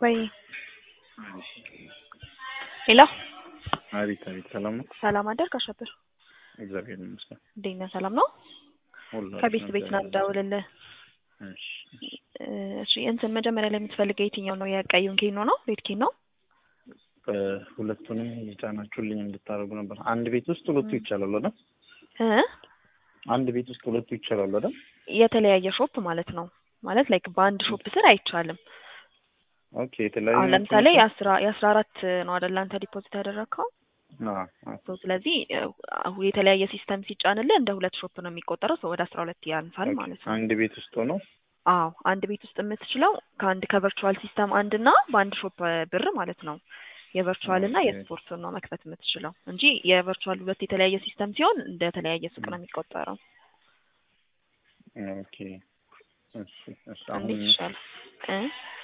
ወይ ሄሎ አቤት አቤት፣ ሰላም ነው? ሰላም አደርክ አሸብር? እግዚአብሔር ይመስገን። እንዴት ነህ? ሰላም ነው? ሁሉ ከቤት ቤት ነው የምደውልልህ። እሺ፣ እሺ እንትን መጀመሪያ ላይ የምትፈልገው የትኛው ነው? የቀዩን ኬኖ ነው? ሬድ ኬኖ ነው? ሁለቱንም የጫናችሁልኝ እንድታደርጉ ነበር። አንድ ቤት ውስጥ ሁለቱ ይቻላል አይደል? እ አንድ ቤት ውስጥ ሁለቱ ይቻላል አይደል? የተለያየ ሾፕ ማለት ነው። ማለት ላይክ በአንድ ሾፕ ስር አይቻልም። ኦኬ፣ የተለያዩ አሁን ለምሳሌ የአስራ የአስራ አራት ነው አይደል አንተ ዲፖዚት ያደረግከው? አዎ፣ አዎ። ሶ ስለዚህ አሁ የተለያየ ሲስተም ሲጫንልህ እንደ ሁለት ሾፕ ነው የሚቆጠረው። ሰው ወደ አስራ ሁለት ያንሳል ኦኬ፣ ማለት ነው። አንድ ቤት ውስጥ ሆኖ አዎ አንድ ቤት ውስጥ የምትችለው ከአንድ ከቨርቹዋል ሲስተም አንድ እና በአንድ ሾፕ ብር ማለት ነው። የቨርቹዋል እና ኦኬ። የስፖርት ነው መክፈት የምትችለው እንጂ የቨርቹዋል ሁለት የተለያየ ሲስተም ሲሆን እንደ ተለያየ ሱቅ ነው የሚቆጠረው። ኦኬ፣ እሺ፣ እሺ። አሁን እንዴት ይሻላል እ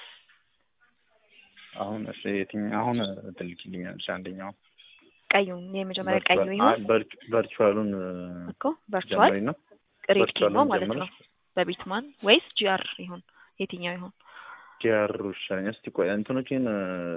አሁን እሺ፣ የትኛው አሁን ትልኪልኛለሽ? አንደኛው ቀዩን የመጀመሪያ ቀዩ ይሁን ቨርቹዋሉን እኮ ቨርቹዋል ጀምሪና ሬድ ኬኖ ቨርቹዋሉን ማለት ነው። ጀምረሽ በቢትማን ወይስ ጂአር ይሁን የትኛው ይሁን? ጂአር ይሻለኛል። እስቲ ቆይ እንትኖችን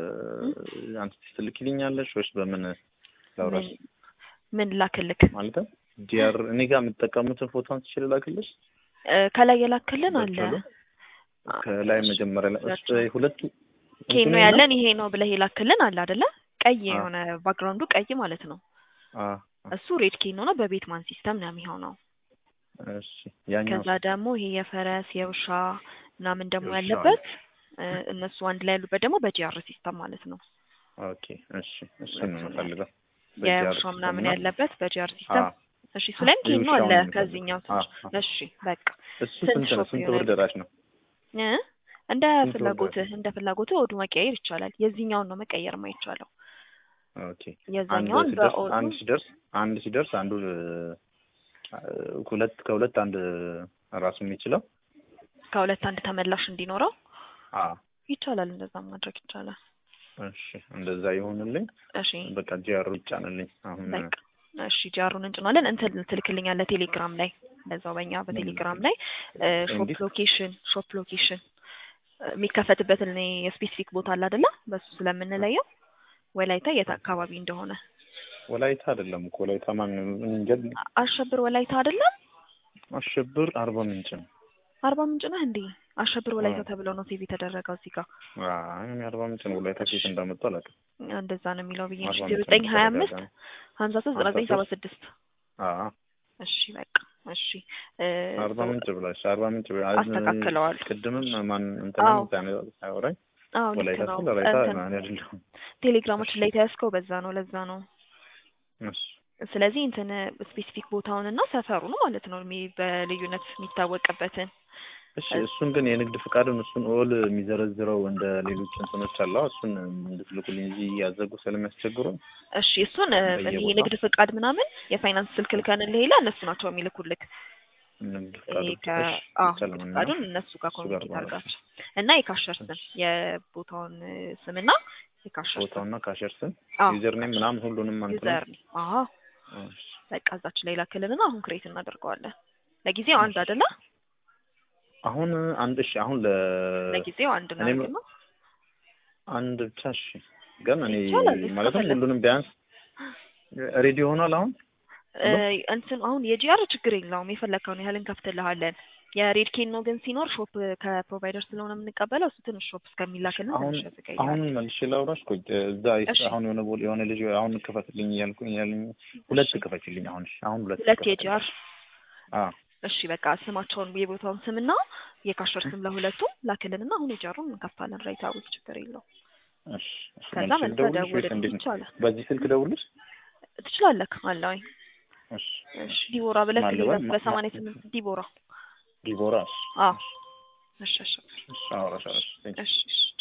አንቺ ትልኪልኛለሽ ወይስ በምን ላውራሽ? ምን ምን ላክልክ? ማለት ጂአር እኔ ጋር የምጠቀሙትን ፎቶ አንስቼ ልላክልሽ? እ ከላይ የላክልን አለ ቨርቹዋሉ ከላይ መጀመሪያ ላይ እሱ ሁለቱ ኬኖ እንትኑ ያለን ይሄ ነው ብለህ የላክልን አለ አይደለ? ቀይ አዎ። የሆነ ባክግራውንዱ ቀይ ማለት ነው። አ እሱ ሬድ ኬኖ ነው። በቤትማን ሲስተም ነው የሚሆነው። እሺ ያኛው ከዛ ደግሞ ይሄ የፈረስ የውሻ ምናምን ደግሞ የውሻ ያለበት እ እነሱ አንድ ላይ ያሉበት ደግሞ በጂአር ሲስተም ማለት ነው። ኦኬ እሺ እሱን ነው እሱን የምፈልገው። የውሻ ምናምን ያለበት በጂአር ሲስተም አ እሺ እሱ ላይም ኬኖ የውሻውን አለ ነው የምፈልገው። ከዚህኛው አ ትንሽ አ እሺ በቃ እሱ ስንት ስንት ነው? ሾፕ ስንት ይሆናል? ብር ደራሽ ነው? እ እንደ ስንት ብር ፍላጎትህ እንደ ፍላጎትህ ወዱ መቀየር ይቻላል። የዚህኛውን ነው መቀየር የማይቻለው። ኦኬ አንድ የዛኛውን ሲደርስ በኦዱ አንድ ሲደርስ አንድ ሲደርስ አንዱ እ ሁለት ከሁለት አንድ ራሱ የሚችለው ከሁለት አንድ ተመላሽ እንዲኖረው አ ይቻላል። እንደዛ ማድረግ ይቻላል። እሺ እንደዛ ይሆንልኝ። እሺ በቃ ጂአሩ ይጫንልኝ አሁን በቃ እሺ ጃሩን እንጭኗለን። እንትን ትልክልኛለህ ቴሌግራም ላይ በዛው በእኛ በቴሌግራም ላይ ሾፕ እንዴት? ሎኬሽን ሾፕ ሎኬሽን የሚከፈትበትን እኔ የስፔሲፊክ ቦታ አለ አይደለ? በሱ ስለምንለየው ወላይታ የት አካባቢ እንደሆነ ወላይታ አይደለም እኮ ወላይታ ማን እንጃ አሸብር ወላይታ አይደለም? አሸብር አርባ ምንጭ ነው። አርባ ምንጭ ነህ እንዴ? አሸብር ወላይታ አዎ። ተብሎ ነው ሴቭ የተደረገው እዚህ ጋር። አይ እኔ አርባ ምንጭ ነው። ወላይታ ኬት እንዳመጡ አላውቅም። እንደዛ ነው የሚለው ብዬ አርባ ዜሮ ምንጭ ዘጠኝ ነው ሀያ አምስት ተደጋጋሚ። ሀምሳ ሶስት ዘጠና ዘጠኝ ሰባ ስድስት አዎ እሺ በቃ እሺ እ አርባ ምንጭ ብላሽ አርባ ምንጭ ብላ አስተካክለዋል። ቅድምም ማን አዎ። እንትንም ዛኔ ሳያወራኝ አዎ ልክ ወላይታ ነው። ስል ወላይታ እንትን እኔ አይደለሁም። ቴሌግራማችን ላይ ተያዝከው በዛ ነው ለዛ ነው። እሺ ስለዚህ እንትን ስፔሲፊክ ቦታውን እና ሰፈሩን ማለት ነው የሚ- በልዩነት የሚታወቅበትን እሺ እሱን ግን የንግድ ፍቃዱን እሱን ኦል የሚዘረዝረው እንደ ሌሎች እንትኖች አለ እሱን እንድትልኩልኝ እዚህ ያዘጉ ስለሚያስቸግሩ እሺ እሱን እ፣ እኔ በየቦታው? የንግድ ፍቃድ ምናምን የፋይናንስ ስልክ ልከንልህ ይላል እነሱ ናቸው የሚልኩልክ። ንግድ ይሄ ፍቃዱ ከ እሺ አዎ ይቻላል ንግድ እና ፍቃዱን እነሱ ጋር እሱ ጋር ኮሚኒኬት ማለት ነው። አድርጋቸው እና የካሸር ስም የቦታውን እ፣ ስምና የካሸር ስም ቦታውና ካሸር ስም አዎ ዩዘር ኔም ምናምን ሁሉንም አንተ ዩዘር አዎ እሺ በቃ እዛች ላይ ላክልንና አሁን ክሬት እናደርገዋለን። ለጊዜው አንድ አይደለ? አሁን አንድ እሺ አሁን ለ ለጊዜው አንድ ነው እኔም ያገኘው። አንድ ብቻ እሺ ግን እኔ ይቻላል፣ ማለትም እስከፈለግ ሁሉንም ቢያንስ ሬዲ ሆኗል አሁን እ፣ እንትን አሁን የጂአር ችግር የለውም የፈለግከውን ያህል እንከፍትልሃለን። የሬድ ኬን ነው ግን ሲኖር ሾፕ ከፕሮቫይደር ስለሆነ የምንቀበለው እሱ ትንሽ ሾፕ እስከሚላክልን አሁን ትንሽ ያዘገያል። አሁን መልሼ ላውራሽ ቆይ እዛ እሺ። አሁን የሆነ ቦ- የሆነ ልጅ አሁን ክፈትልኝ እያልኩኝ ያለኝ ሁለት ክፈችልኝ አሁን እሺ አሁን ሁለት ሁለት ክፈትልኝ። የጂአር አ እሺ በቃ ስማቸውን የቦታውን ስምና የካሸር ስም ለሁለቱም ላክልንና አሁን የጂአሩን እንከፍታለን። ራይት አዊት ችግር የለው። እሺ እሺ ከዛ መልሼ መልሰህ ልደውልልሽ ወይስ ደውልልኝ እንዴት ነው? ይቻላል። በዚህ ስልክ ደውልልሽ? ትችላለህ አለኝ። እሺ እሺ ዲቦራ ብለህ ማን ትይዛት ልበል? ማ- በሰማንያ ማ- ስምንት ዲቦራ። ዲቦራ እሺ አዎ እሺ እሺ እሺ አወራሻለሁ። እሺ እሺ